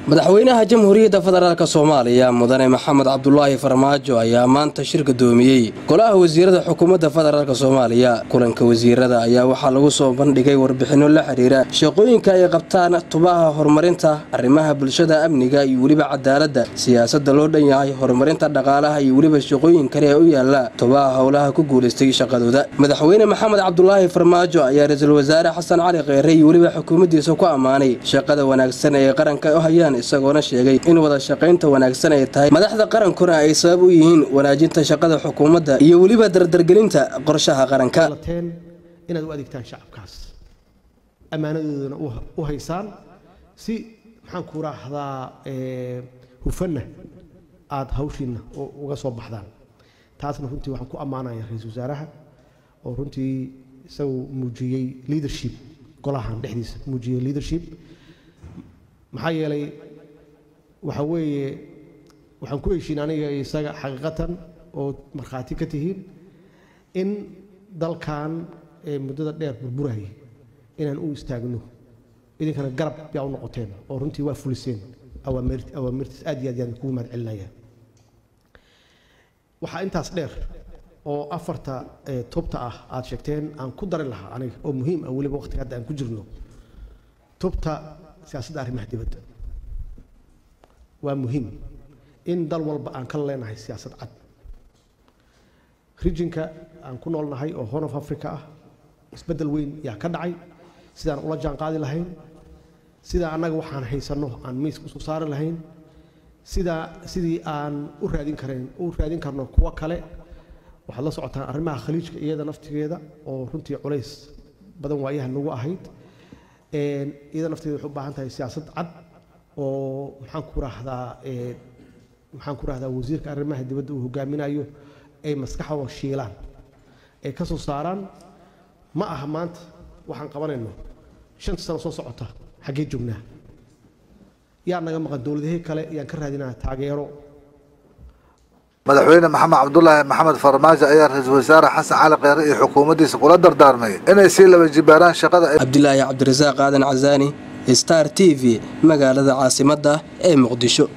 madaxweynaha jamhuuriyadda federaalk soomaaliya mudane maxamed cabdulaahi farmaajo ayaa maanta shir gudoomiyey golaha wasiirada xukuumadda federaalk soomaaliya kulanka wasiirada ayaa waxaa lagu soo bandhigay warbixinno la xidhiira shaqooyinka ay qabtaan tubaha horumarinta arrimaha bulshada amniga iyo weliba cadaaladda siyaasadda loo dhan yahay horumarinta dhaqaalaha iyo weliba shaqooyin kale ee u yaala tubaha howlaha ku guulaystay shaqadooda madaxweyne maxamed cabdulaahi farmaajo ayaa ra-iisul wasaare xasan cali kheyre iyo weliba xukuumaddiisa ku ammaanay shaqada wanaagsan ee qaranka u hayaan isagoona sheegay in wada shaqaynta wanaagsan ay tahay madaxda qarankuna ay sabab u yihiin wanaajinta shaqada xukuumadda iyo weliba dardargelinta qorshaha qaranka inaad u adeegtaan shacabkaas ammaanadoodana u haysaan si maxaan ku raahdaa hufanna aada hawshiinna uga soo baxdaan taasna runtii waxaan ku ammaanaya ra-iisul wasaaraha oo runtii isagu muujiyey leadership golahan dhexdiisa muujiyey leadership maxaa yeelay waxa weeye waxaan ku heshiin aniga isaga xaqiiqatan oo markhaati ka tihiin in dalkan ee muddada dheer burburayay inaan u istaagno idinkana garab yaa u noqoteen oo runtii waa fuliseen awaamirtiis aad iyo aad yaan kugu mahad celinaya waxaa intaas dheer oo afarta tubta ah aad sheegteen aan ku dari lahaa aniga oo muhiim ah weliba waqtiga hadda aan ku jirno tubta siyaasadda arrimaha dibadda waa muhiim in dal walba aan ka leenahay siyaasad cad rijinka aan ku noolnahay oo horn of africa ah isbeddel weyn yaa ka dhacay sidaan ula jaan qaadi lahayn sidaa annaga waxaan haysanno aan miiska usoo saari lahayn sidaa sidii aan u raadin karayn u raadin karno kuwo kale waxaad la socotaan arrimaha khaliijka iyada naftigeeda oo runtii culays badan waayaha nagu ahayd iyada nafteeda waxay u baahan tahay siyaasad cad oo maxaan ku rahdaa maxaan ku rahdaa wasiirka arrimaha dibadda uu hogaaminayo ay maskaxdooda shiilaan ay ka soo saaraan ma aha maanta waxaan qabanayno shanta sano soo socota xaggee joognaa yaa naga maqan dowladahii kale yaan ka raadinaa taageero madaxweyne maxamed cabdulaahi maxamed farmaajo ayaa ra-iisul wasaare xasan cali kheyre iyo xukuumaddiisa kula dardaarmay inay sii laba jibaaraan shaqada cabdilaahi cabdirasaaq aadan casaani star t v magaalada caasimadda ee muqdisho